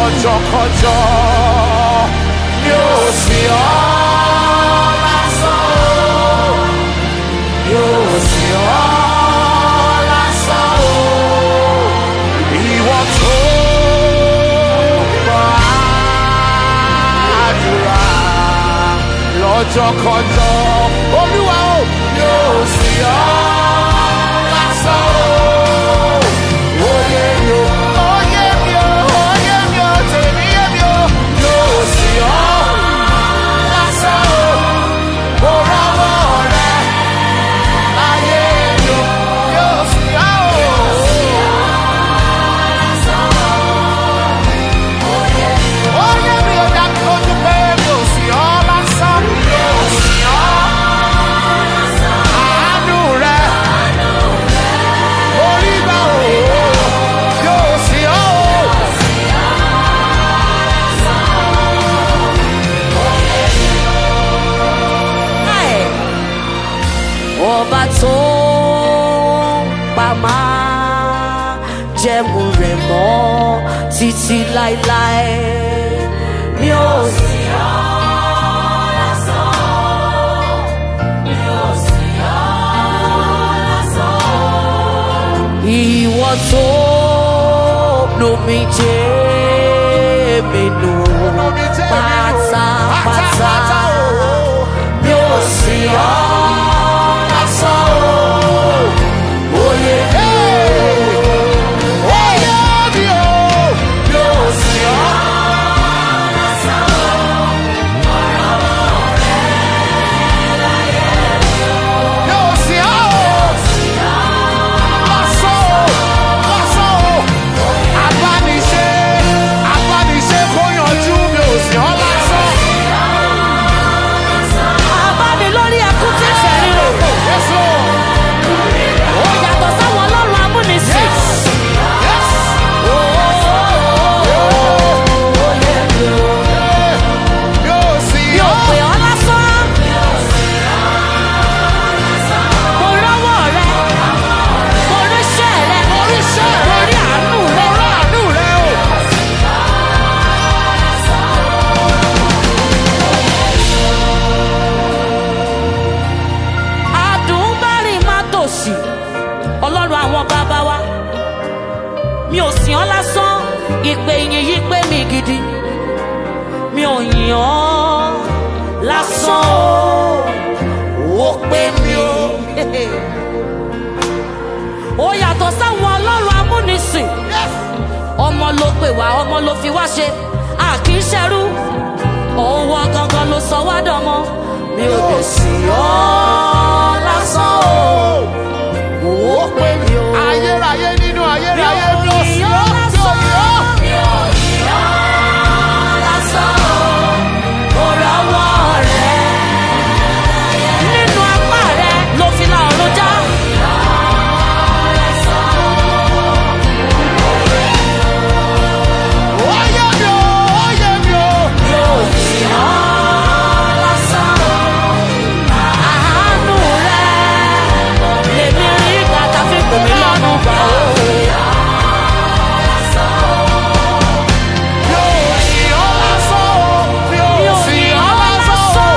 lọ́jọ́kọjọ́ mi ò sí ọ́ lásán o mi ò sí ọ́ lásán o ìwọ tó gbọ́ àdúrà lọ́jọ́kọjọ́ olúwa o mi ò sí ọ́ lásán o. Oyè mi o, oyè mi o, oyè mi o, tèmi yé mi o, yóò sí ọ́ lásán o. Mo rọ́wọ́ rẹ láyé mi o, yóò sí ọ́ o. Oyè mi o, dá mi lójú pé mi ò sí ọ́ lásán, yóò sí ọ́. Àánú rẹ, orí gbà o, yóò sí ọ́ o. ẹ̀ ọba tó pa máa jẹ́mu rẹ̀ mọ́ títí láéláé mi ò sí ọ́ lásán mi ò sí ọ́ lásán ìwọ tó lomi jẹ́ mi nù Olómi jẹ́ mi nù, pátápátá pátápátá o. mi ò sí ọ́ lásán o. Oyè oyè mi o, yóò sí ọ́. Yóò sí ọ́ o. Lásán o, lásán o. Abániṣe, abániṣe kó yanjú mi ò sí ọ́ lásán. Àbáni lórí ẹkún tí ń fẹ́ ríro. Yes, Lord. Ó yàtọ̀ sáwọn ọlọ́run amúnisìn. Yes. Yóò sí Mi ò ọ́. pè ọ́ lásán. Mo rọ́wọ́ rẹ. Mo ríṣẹ́ rẹ. Oríṣẹ́ rẹ. Mo rí àánú rẹ. Mo ráàánú rẹ o. Àdùnbárì má tòṣì. Ọlọ́run àwọn bàbá wa. Mi ò sìn ọ́ lásán. Ìpè ìyìn yìí pé mi gidi. Mi ò yìn ọ́ lásán o. Ó pé mi o. Ó yàtọ̀ sáwọn ọlọ́run amúnisìn. Ọmọ ló pè wá, ọmọ ló fi wá ṣe. A kì í ṣẹrú. Owó gangan ló sọ wá dọmọ. Mi ò dẹ̀ sìn ọ́ lásán o. Ó pé mi o. Ayérayé nínú ayérayé mi ò sí ọ́. Mi ò yìn ọ́. Nínú apá rẹ̀ ló fi la ọ̀run já. Oyè mi o, oyè mi o. Àánú rẹ̀ lèmi rí ìgbà tá a fi pè mí lọ́nu gbà ó. Mi ò yìn ọ́ lásán o. Mi ò Mi ò sìn yìn ọ́ ọ́ lásán o.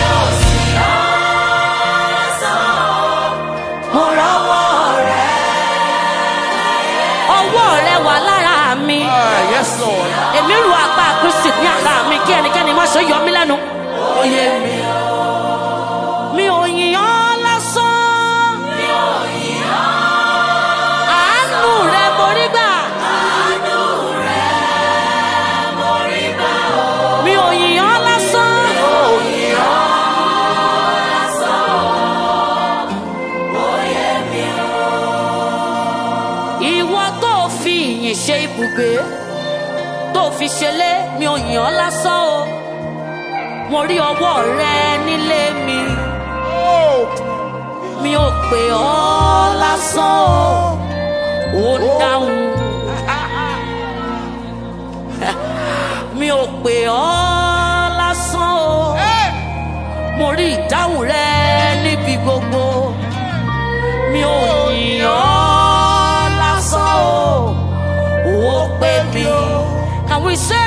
lásán. Mo rọ́wọ́ rẹ̀. Ọwọ́ rẹ̀ wà lára mi. Ah, Yes, Lord. Èmi ru apá Kristi ní àká mi kí ẹnikẹ́ni má ṣe yọ mí lẹ́nu. Oyè mi o. Mi ò yìn ọ́ lásán. Àánú rẹ̀ mo rí gbà. Mi ò yìn ọ́ lásán. Ìwọ tó fi ìyìn ṣe ibùgbé tó fi ṣẹlẹ̀ mi ò yìn ọ́ lásán o. Mo rí ọwọ́ rẹ nílé mi. Oh. mi ò pè ọ́ lásán o ó dáhùn mi ò pè ọ́ lásán o Hey. mo rí ìdáhùn rẹ níbi gbogbo mi ò yìn ọ́ lásán o ó pè mí can we say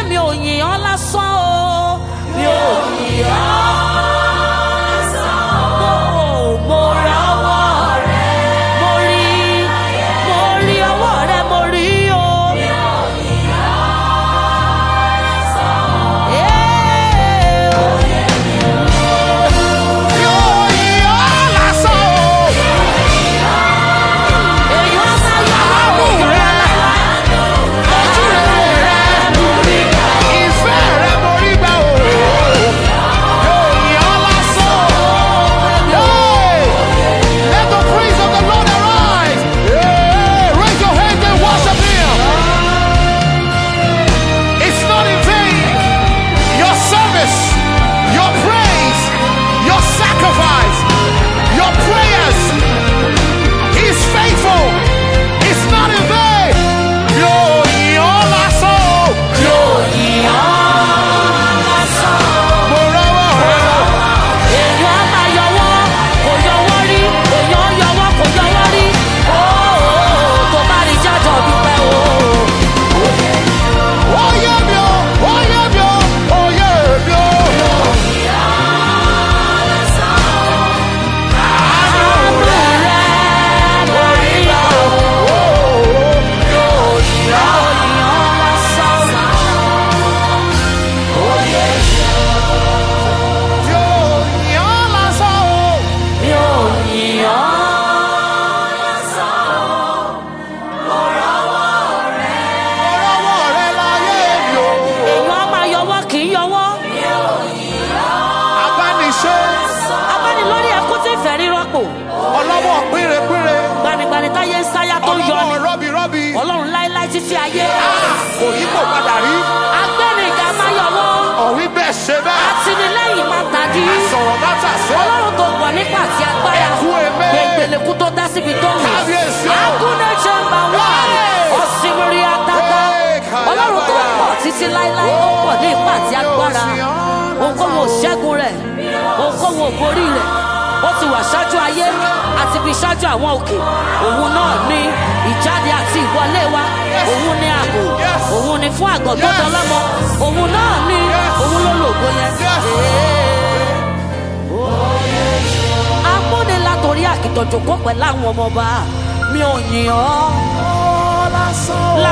títí ayé. kò yí kò padà rí agbẹ́nìga máa yọwọ́. ọ̀rí bẹ́ẹ̀ ṣe bẹ́ẹ̀ àtìlẹ́yìn máa tàdí. sọ̀rọ̀ má tà sẹ́ ọlọ́run tó pọ̀ nípa àti agbára. Ẹkú èmé. gbẹ̀ngbẹ̀lẹ̀kú tó dá síbi tó wù. Kábíyèsí o. agúnlẹ̀ jẹ́mbà wà. Hey. ọ̀sìnmìrì àtàtà. Hey, kàyàbàyà. ọlọ́run tó pọ̀ títí láéláé tó pọ̀ ní ipa àti agbára. Yóò sì ọ́. ohunkóhun ò ṣẹ́gun rẹ̀ ohunkóhun ò borí rẹ̀ ó ti wà ṣáájú ayé àti fi ṣáájú àwọn òkè òun náà ní ìjáde àti ìwọlé wa òun ní ààbò Yes. òun ní fún àgọ́ tó Yes. dánlọ́mọ òun náà ní Yes. òun ló lògo yẹn. Yes. amúni látòrí àkìtọ̀jọ̀ kó pẹ̀lú àwọn ọmọ ọba mi ò yìn ọ́